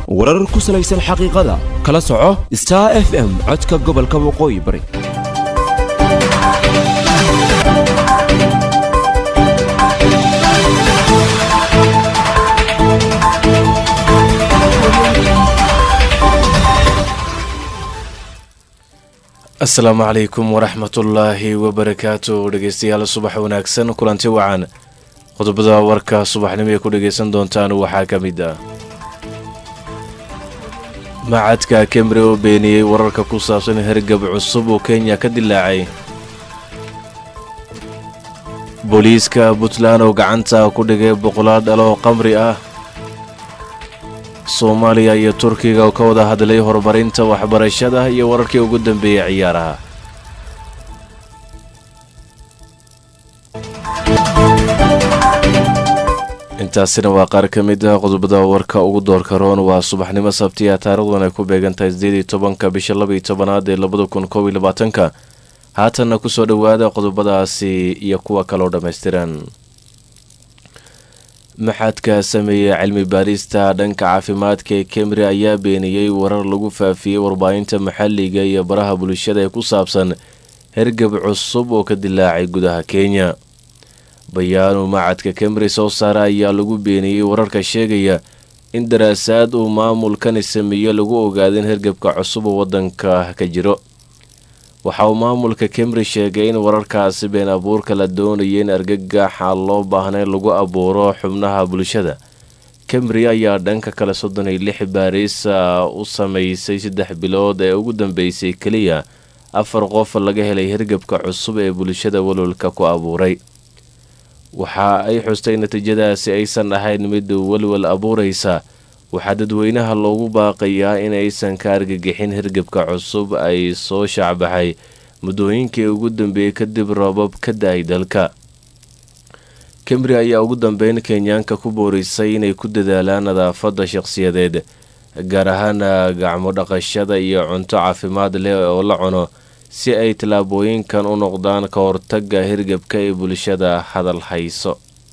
warar ku salaysan xaqiiqada kala soco star f m codka gobolka waqooyi bari asalaamu calaykum waraxmatullaahi wabarakaatu dhegeystayaal subax wanaagsan kulanti wacan qodobada warka subaxnimo ay ku dhageysan doontaan waxaa ka mid ah macadka kemri oo beeniyey wararka ku saabsan hergab cusub oo kenya ka dilaacay booliiska puntland oo gacanta ku dhigay boqolaal dhalo oo qamri ah soomaaliya iyo turkiga oo ka wada hadlay horumarinta waxbarashada iyo wararkii ugu dambeeyey ciyaaraha intaasina waa qaar ka mid ah qodobada warka ugu doorka roon waa subaxnimo sabtiya taarikhdan ay ku beegantahay sideed iyo tobanka bisha laba iyo tobanaad ee labada kun koob iyo labaatanka haatanna kusoo dhowaada qodobadaasi iyo kuwa kaloo dhammaystiran maxadka sameeyey cilmi baarista dhanka caafimaadka ee kemri ayaa beeniyey warar lagu faafiyey warbaahinta maxalliga iyo baraha bulshada ee ku saabsan hergab cusub oo ka dilaacay gudaha kenya bayaanu macadka kemri soo saara ayaa lagu beeniyey wararka sheegaya in daraasaad uu maamulkani sameeyo lagu ogaada in hergabka cusub oo waddanka ka jiro waxa uu maamulka kemri sheegay in wararkaasi been abuurka la doonaya in argagaxa loo baahnay lagu abuuro xubnaha bulshada kemri ayaa dhanka kale soddon iyo lix baariisa u sameysay saddex bilood ee ugu dambeysay keliya afar qof laga helay hergabka cusub ee bulshada walwalka ku abuuray waxa ay xustay natiijadaasi aysan ahayn mid walwal abuuraysa waxaa dadweynaha loogu baaqayaa in aysan ka argagixin hergabka cusub ay soo shaacbaxay muddooyinkii ugu dambeeyey kadib roobab ka da-ay dalka kemri ayaa ugu dambeyn kenyaanka ku boorisay inay ku dadaalaan nadaafadda shaqhsiyadeed gaar ahaan gacmo dhaqashada iyo cunto caafimaad leh oo la cuno si ay tallaabooyinkan u noqdaan ka hortagga hergabka ee bulshada hadal hayso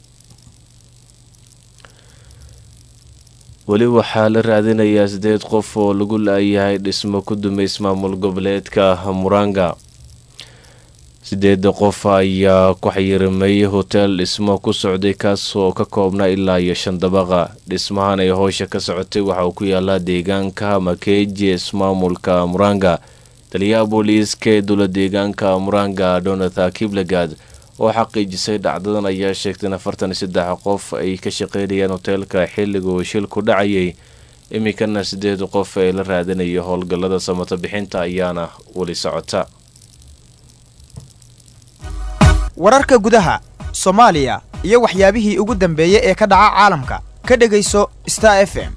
weli waxaa la raadinayaa sideed qof oo lagu la-yahay dhismo ku dumay ismaamul goboleedka muranga sideeda qof ayaa ku xayirimay hoteel dhismo ku socday kaas oo ka koobna ilaa iyo shan dabaqa dhismahan ay howsha ka socotay waxa uu ku yaalaa deegaanka makeji ismaamulka muranga taliyaha booliiska ee dowla deegaanka muranga donathan kiblegad oo xaqiijisay dhacdadan ayaa sheegtay in afartan iyo saddex qof ay ka shaqeynayaan hoteelka xilliga uu shilku dhacayay iminkana sideed qof ee la raadinaya howlgallada samato bixinta ayaana weli socota wararka gudaha soomaaliya iyo waxyaabihii ugu dambeeyey ee ka dhaca caalamka ka dhegayso star f m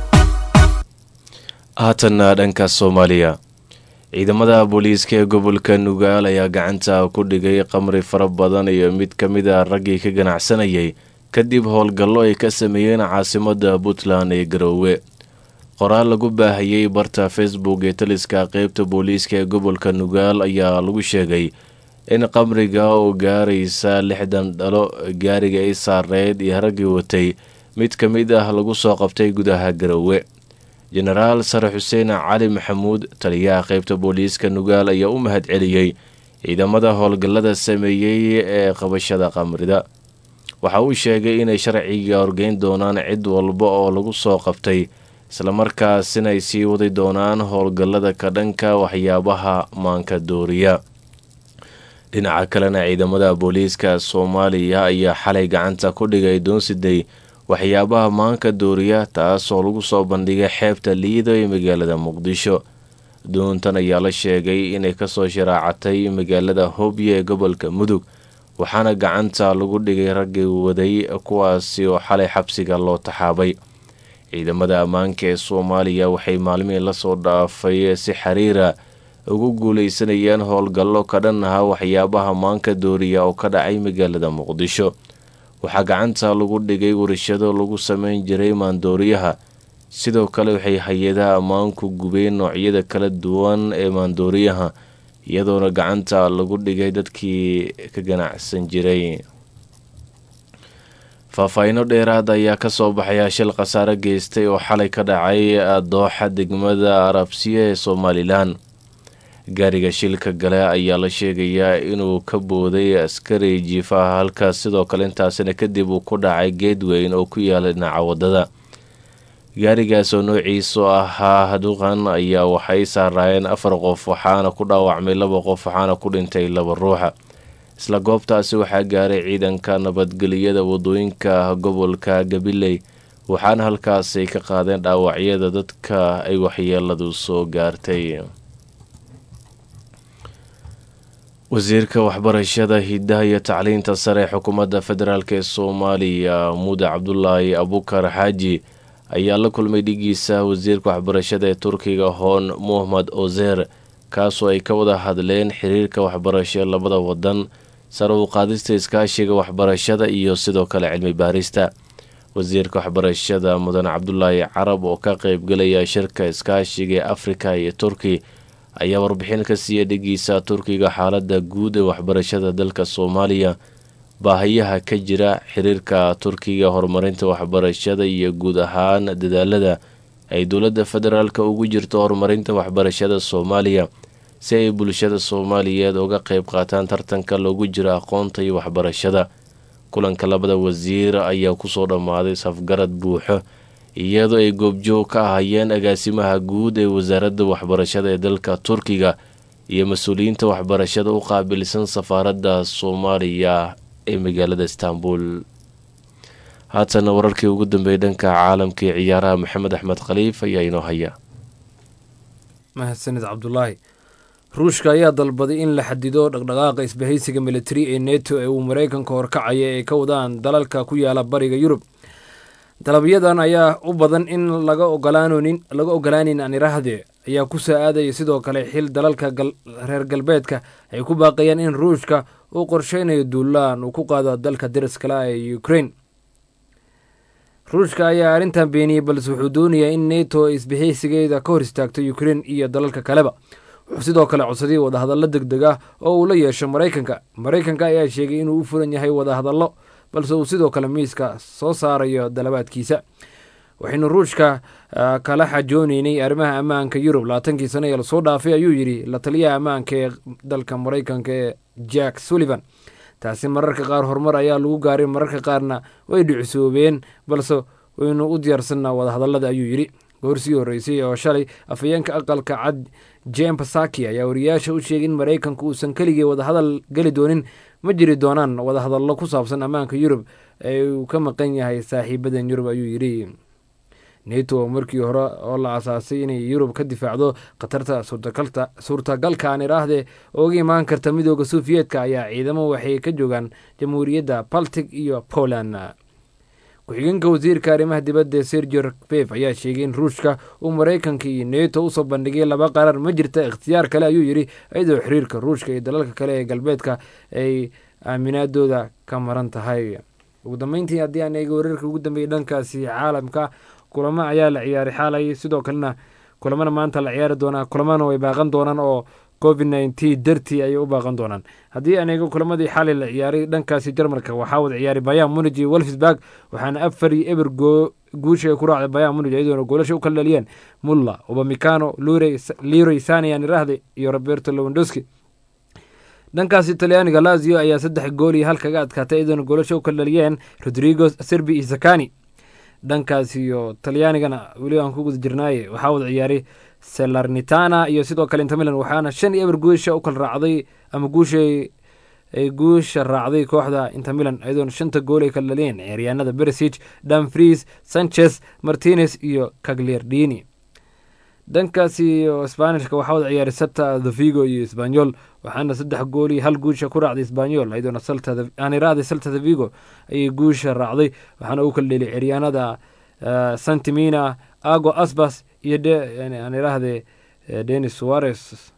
haatanna dhanka soomaaliya ciidamada booliiska ee gobolka nugaal ayaa gacanta ku dhigay qamri fara badan iyo mid ka mid a raggii ka ganacsanayay kadib howlgallo ay ka sameeyeen caasimada puntland ee garoowe qoraal lagu baahayey barta facebook ee taliska qeybta booliiska ee gobolka nugaal ayaa lagu sheegay in qamriga oo gaaraysa lixdan dhalo gaariga ay saareyd iyo raggii watay mid ka mid ah lagu soo qabtay gudaha garoowe jenaraal sare xuseen cali maxamuud taliyaha qeybta booliiska nugaal ayaa u mahad celiyey ciidamada howlgallada sameeyey ee qabashada qamrida waxa uu sheegay inay sharciga horgeyn doonaan cid walba oo lagu soo qabtay islamarkaasina ay sii wadi doonaan howlgallada ka dhanka waxyaabaha maanka dooriya dhinaca kalena ciidamada booliiska soomaaliya ayaa xalay gacanta ku dhigay doonsiday waxyaabaha maanka dooriya taasoo lagu soo bandhigay xeebta liido ee magaalada muqdisho doontan ayaa la sheegay inay kasoo sharaacatay magaalada hobyo ee gobolka mudug waxaana gacanta lagu dhigay raggii waday kuwaasi oo xalay xabsiga loo taxaabay ciidamada ammaanka ee soomaaliya waxay maalmihii lasoo dhaafay si xiriira ugu guuleysanayeen howlgallo ka dhan aha waxyaabaha maanka dooriya oo ka dhacay magaalada muqdisho waxaa gacanta lagu dhigay warshado lagu sameyn jiray maandooriyaha sidoo kale waxay hay-adaha ammaanku gubeen noocyada kala duwan ee maandooriyaha iyadoona gacanta lagu dhigay dadkii ka ganacsan jiray faahfaahiino dheeraad ayaa kasoo baxaya shil khasaare geystay oo xalay ka dhacay dooxa degmada arabsiya ee somalilan gaariga shilka gale ayaa la sheegayaa inuu ka booday askari jiifaha halkaas sidoo kale intaasina kadib uu ku dhacay geed weyn oo ku yaala dhinaca wadada gaarigaas oo noociisu ahaa haduqan ayaa waxay saaraayeen afar qof waxaana ku dhaawacmay laba qof waxaana ku dhintay laba ruuxa isla goobtaasi waxaa gaaray ciidanka nabadgeliyada wadooyinka gobolka gabiley waxaana halkaasay ka qaadeen dhaawacyada dadka ay waxyeeladu soo gaartay wasiirka waxbarashada hidaha iyo tacliinta sare ee xukuumadda federaalk ee soomaaliya muude cabdulaahi abukar xaaji ayaa la kulmay dhigiisa wasiirka waxbarashada ee turkiga hoon muhamed ozer kaasoo ay ka wada hadleen xiriirka waxbarasho labada wadan sare u qaadista iskaashiga waxbarashada iyo sidoo kale cilmi baarista wasiirka waxbarashada mudan cabdulaahi carab oo ka qeybgelaya shirka iskaashiga ee afrika iyo turki ayaa warbixin ka siiya dhigiisa turkiga xaalada guud ee waxbarashada dalka soomaaliya baahayaha ka jira xiriirka turkiga horumarinta waxbarashada iyo guud ahaan dadaalada ay dowladda federaalk ugu jirto horumarinta waxbarashada soomaaliya si ay bulshada soomaaliyeed uga qeyb qaataan tartanka loogu jiro aqoonta iyo waxbarashada kulanka labada wasiir ayaa kusoo dhammaaday safgarad buuxo iyadoo ay goobjoog ka ahayeen agaasimaha guud ee wasaaradda waxbarashada ee dalka turkiga iyo mas-uuliyiinta waxbarashada u qaabilsan safaaradda soomaaliya ee magaalada istanbul haatana wararkii ugu dambeeyay dhanka caalamka ee ciyaaraha maxamed axmed khaliif ayaa inoo haya mahadsanid cabdulaahi ruushka ayaa dalbaday in la xadido dhaqdhaqaaqa isbahaysiga militari ee neto ee uu maraykanka horkacaya ee ka wadaan dalalka ku yaala bariga yurub dalabyadan ayaa u badan in laga ogolaanlaga ogolaanin anirahde ayaa ku soo aadaya sidoo kale xil dalalka reer galbeedka ay ku baaqayaan in ruushka uu qorsheynayo duulaan uu ku qaado dalka dariskala ee ukrain ruushka ayaa arrintan beeniyey balse wuxuu doonayaa in neto ay isbahaysigeeda ka hor istaagto ukrain iyo dalalka kaleba wuxuu sidoo kale codsaday wadahadallo deg deg ah oo uu la yeesho maraykanka maraykanka ayaa sheegay inuu u furan yahay wadahadallo balse uu sidoo kale miiska soo saarayo dalabaadkiisa waxaynu ruushka kala xajooneynay arrimaha ammaanka yurub labaatankii sano ee lasoo dhaafay ayuu yidhi la taliyaha ammaanka ee dalka maraykanka ee jack sullivan taasi mararka qaar horumar ayaa lagu gaaray mararka qaarna way dhicisoobeen balse waynu u diyaarsanaa wadahadallada ayuu yidhi goorsii horreysay oo shalay afhayeenka aqalka cad jem pasaki ayaa wariyaasha u sheegay in maraykanku uusan keligii wadahadal geli doonin ma jiri doonaan wadahadallo ku saabsan ammaanka yurub ee uu ka maqan yahay saaxiibadan yurub ayuu yidhi neto markii hore oo la asaasay inay yurub ka difaacdo khatarta suurtagalka aan idhaahdee ooga imaan karta midooda sofiyeetka ayaa ciidamo waxay ka joogaan jamhuuriyadda baltic iyo poland ku-xigeenka wasiirka arrimaha dibadda sergio bef ayaa sheegay in ruushka uu maraykanka iyo neto usoo bandhigay laba qarar ma jirta ikhtiyaar kale ayuu yidhi iyadoo xiriirka ruushka iyo dalalka kale ee galbeedka ay aaminaadooda ka maran tahay ugu dambeyntii haddii aan eega wararka ugu dambeeyay dhankaasi caalamka kulamo ayaa la ciyaaray xaalay sidoo kalena kulamana maanta la ciyaari doonaa kulamana way baaqan doonaan oo covid nneteen dartii ayay u baaqan doonaan haddii aan eego kulamadii xalay la ciyaaray dhankaasi jarmalka waxaa wada ciyaaray bayan munij iyo wolfsburg waxaana afar iyo eber guusha ay ku raacday bayan munij iyadoona goolasha u kala dhaliyeen mulla obamicano leroy sanian irahde iyo roberto lewandowski dhankaasi talyaaniga lazio ayaa saddex gool iyo hal kaga adkaatay iyadoona goolasha u kala dhaliyeen rodrigo serbi iyo zakani dhankaas iyo talyaanigana weli aan ku guda jirnaaye waxaa wada ciyaaray selarnitana iyo sidoo kale intamilan waxaana shan iyo eber guusha u kala raacday ama guushay ay guusha raacday kooxda intamilan iyadoona shanta gool ay kala dhaliyeen ciyaaryaanada beresig danfries sanchez martinez iyo cagliardini dhankaasi iyo sbanishka waxaa wada ciyaaray sata the vigo iyo sbanyol waxaana saddex gool iyo hal guusha ku raacday sbanyol iyadoona aaniraahday salta the vigo ayay guusha raacday waxaana u kala dheliyay ciryaanada santimina ago asbas iyo aan iraahde denis suarez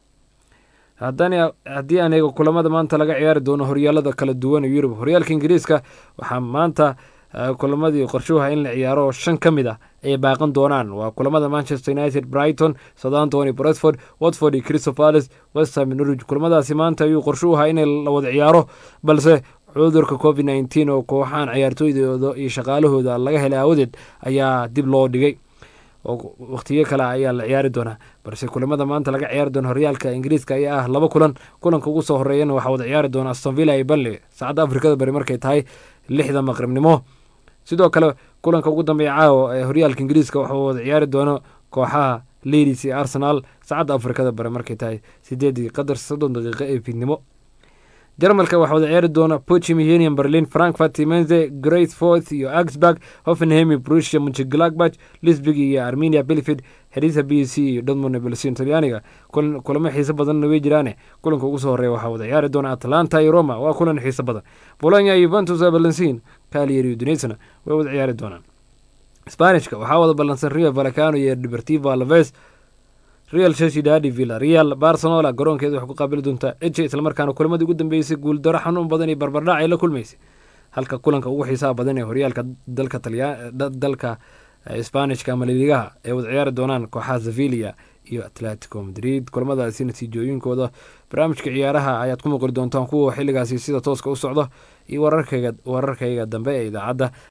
haddii aan eego kulamada maanta laga ciyaari doono horyaalada kala duwan ee yurub horyaalka ingiriiska waxaa maanta kulamadii qorshuha in la ciyaaro shan ka mid ah ay baaqan doonaan waa kulamada manchester united brighton southampton iyo bresford watford iyo crystal palace westham norwich kulamadaasi maanta ayuu qorshu ahaa in la wada ciyaaro balse cudurka covid nneteen oo kooxahan ciyaartooydooda iyo shaqaalahooda laga helay aawadeed ayaa dib loo dhigay oo wakhtiyo kale ayaa la ciyaari doonaa balse kulamada maanta laga ciyaari doono horyaalka ingiriiska ayaa ah laba kulan kulanka ugu soo horeeyana waxaa wada ciyaari doona astonvilla iyo banley saacadda afrikada bari markay tahay lixda maqribnimo sidoo kale kulanka ugu dambeeya caawa ee horyaalka ingiriiska waxuu wada ciyaari doono kooxaha ladies iyo arsenal saacadda afrikada bari markay tahay sideedii qadar soddon daqiiqo ee fiidnimo jarmalka waxaa wada ciyaari doona pochimihenian berlin frankfurt simenze greatforth iyo augsburg hoffenheim iyo brusia munchengladbach lisbig iyo armenia belfid herisa b c iyo dortmund belsin talyaaniga kulamo xiiso badanna way jiraane kulanka ugu soo horeeya waxaa wada ciyaari doona atlanta iyo roma waa kulan xiiso badan bolonya iyo juventus balansin kalier iyo dunesna way wada ciyaari doonaan sbanishka waxaa wada ballansan rio valacano iyo deportivo alaves real sociedad villa real barcelona garoonkeeda waxay ku qaabili doontaa eje islamarkaana kulamadii ugu dambeysay guuldaro xanuun badan iyo barbardhac ay la kulmaysay halka kulanka ugu xiisaha badan ee horyaalka dalka talya dalka sbanishka ama liligaha ay wada ciyaari doonaan kooxaha sevilia iyo atletico madrid kulamadaasi natiijooyinkooda barnaamijka ciyaaraha ayaad ku maqli doontaan kuwa xilligaasi sida tooska u socdo iyo wararkayga wararkayga dambe ee idaacadda